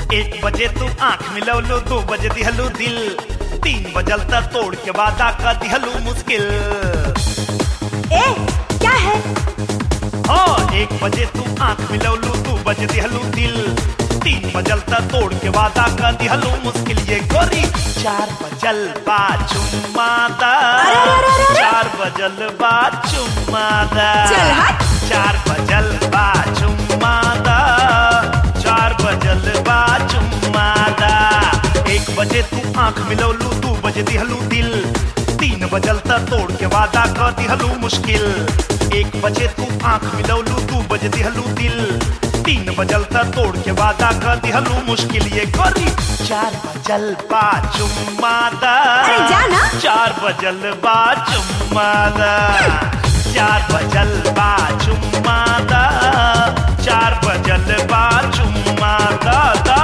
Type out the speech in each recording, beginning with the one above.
एक बजे तू आंख मिलवलो दो बजे दिहलू दिल तीन बजल तक तोड़ के वादा का दिहलू मुश्किल ए क्या है हाँ एक बजे तू आंख मिलवलू दो बजे दिहलू दिल तीन बजल तक तोड़ के वादा का दिहलू मुश्किल ये गोरी चार बजल बा चुम्मादा अरे, अरे, अरे, अरे। चार बजल बा चुम्मादा चल हट। चार बजल बा चुम्मादा चार बजल बा चुम्मादा एक बजे तू आंख मिलवलू दू बजे दिहलू दिल तीन बजल तक तोड़ के वादा कर दिहलू मुश्किल एक बजे तू आंख मिलवलू दू बजे दिहलू दिल तीन बजल तक तोड़ के वादा कर दिहलू मुश्किल ये गोरी चार बजल बा चुम्मादा अरे जा ना। चार बजल बा चुम्मादा चार बजल बा चुम्मादा चार बजल बा चुम्मादा दा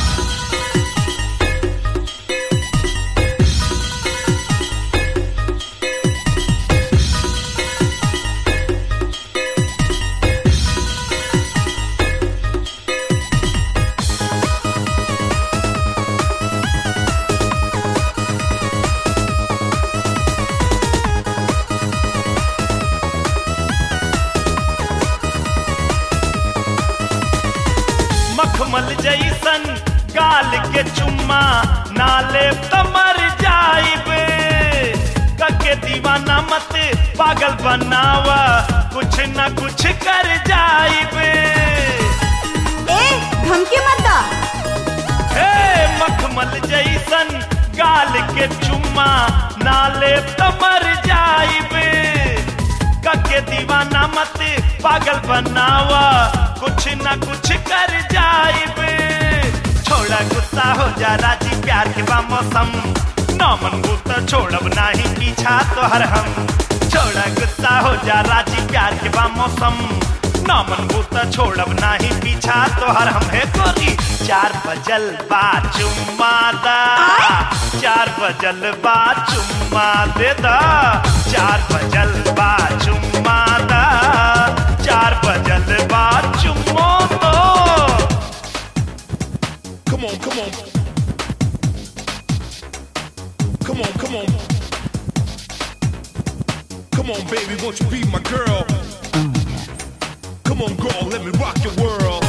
मखमल जैसन गाल के चुम्मा नाले तमर जाइब कके दीवाना मत पागल बनावा कुछ न कुछ कर जाइब ए धमकी मत दा हे मखमल जैसन गाल के चुम्मा नाले तमर जाइब कके दीवाना मत पागल बनावा कुछ न कुछ कर जाइब छोड़ा गुस्सा हो जा राजी प्यार के बा मौसम नौमन गुस्सा छोड़ब नाही पीछा तोहर हम छोड़ा गुस्सा हो जा राजी प्यार के बा मौसम नौमन गुस्सा छोड़ब नाही पीछा तोहर हम है गोरी चार बजल बा चुम्मादा चार बजल बा चुम्मा दे दा चार बजल बा चुम्मादा चार बजल बा चुम्मो दो Come on, come on. Come on, come on. Come on, baby, won't you be my girl? Come on, girl, let me rock your world.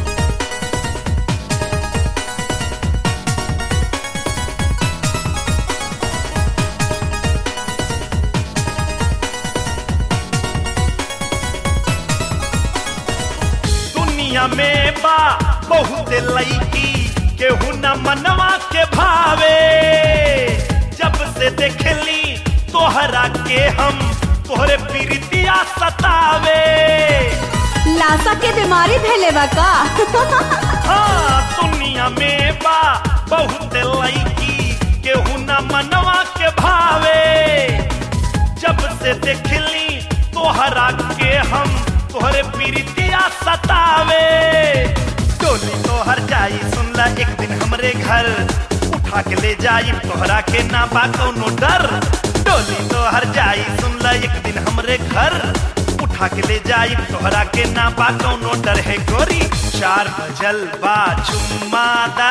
दुनिया में बा बहुत लईकी केहू न मनवा के भावे जब से देखली तोहरा के हम तोहरे पीरितिया सतावे लाशा के बीमारी धैले बा का हाँ दुनिया में बा बहुत लईकी केहू न मनवा के भावे जब से देखली तोहरा के हम तोहरे पीरितिया सतावे टोली तोहर जाई सुनला एक दिन हमरे घर उठा के ले जाई तोहरा के ना बा कौनो डर टोली तोहर जाई सुनला एक दिन हमरे घर उठा के ले जाई तोहरा के ना बा कौनो डर है गोरी चार बजल बा चुम्मादा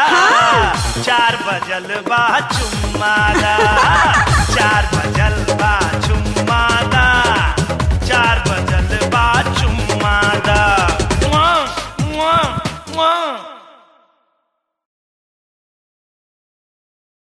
चार बजल बा चुम्मादा चार बजल बा चुम्मा